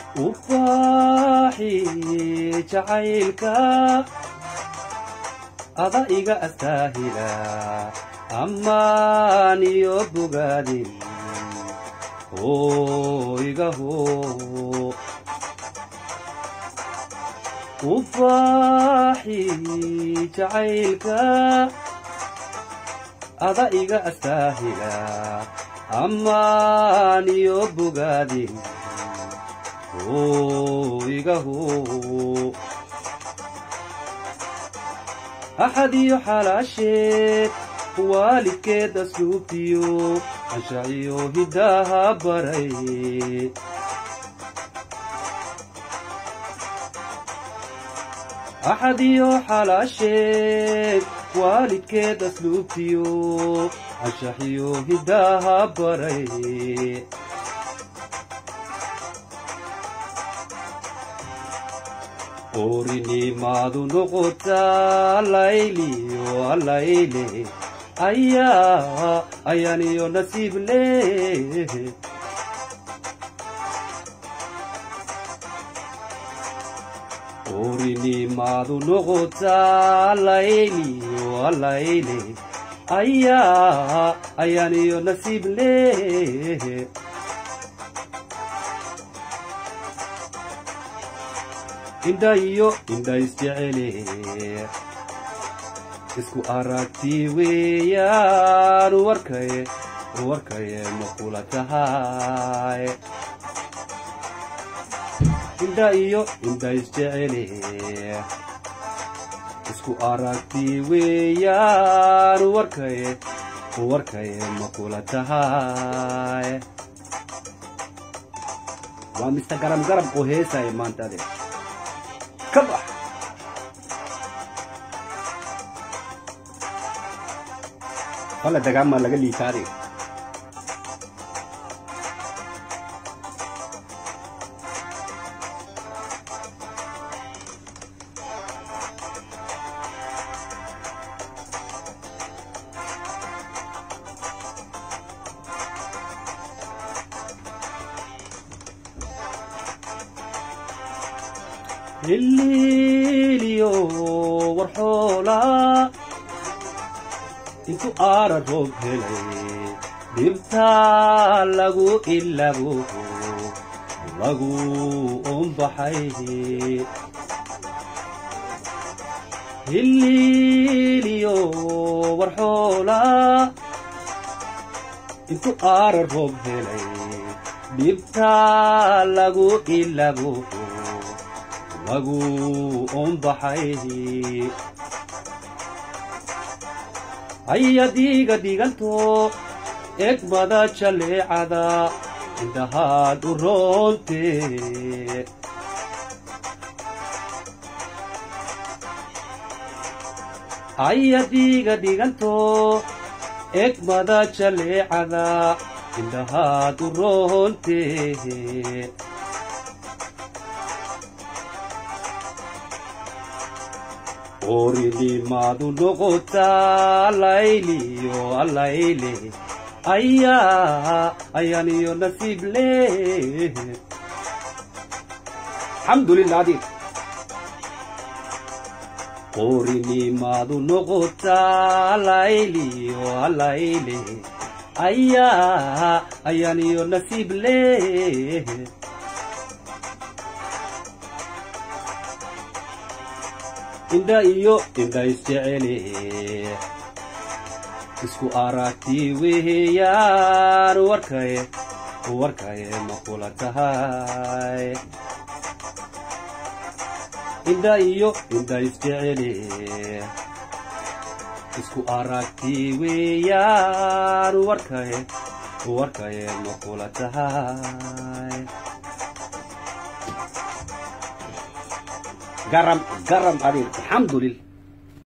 ubaaxi jacaylka ada iga astaahila ammaan iyo bogaadin hoygaho ubaaxi jacaylka ada iga astaahila ammaan iyo bogaadin hoygaho axad iyo xalaasheed waalidkeed asluubtiyo anshaciyo hidaaha baray axad iyo xalaasheed waalidkeed asluubtiyo anshaxiyo hidaaha baray oorinimaadu noqotaa layliyo alayle ayaa ayaaniyo nasiib leh oorinimaadu noqotaa layliyo alayle ayaa ayaaniyo nasiib leh indha iyo indha isjecele isku aragti weeyaan warkaye warkaye ma kula tahay indha iyo indha isjecele isku aragti weeyaan warkaye warkaye ma kula tahay waa mista garam garam oo heesaya maanta ade ka bax wala dagaama laga liitaade hiliiliyo warxoola intu aara roob helay dhibtaa lagu ilabo lagu umbaxay hiliiliyo warxoola intu aara roob helay dhibtaa lagu ilabo lagu umbaxay hayadiiga dhiganto egmada jaleecada intahaad u roonte hayadiiga dhiganto egmada jaleecada intahaad u roonte oorinimaadu noqotaa layliyo alayle ayaa ayaaniyo nasiib leh alxamdulilah adi oorinimaadu noqotaa layliyo alayle ayaa ayaaniyo nasiib leh indha iyo indha isjecele isku aragti weeyaan warkaye warkaye ma kula tahay indha iyo indha isjecele isku aragti weeyaan warkaye warkaye ma kula tahay garam garam adig alxamdulillah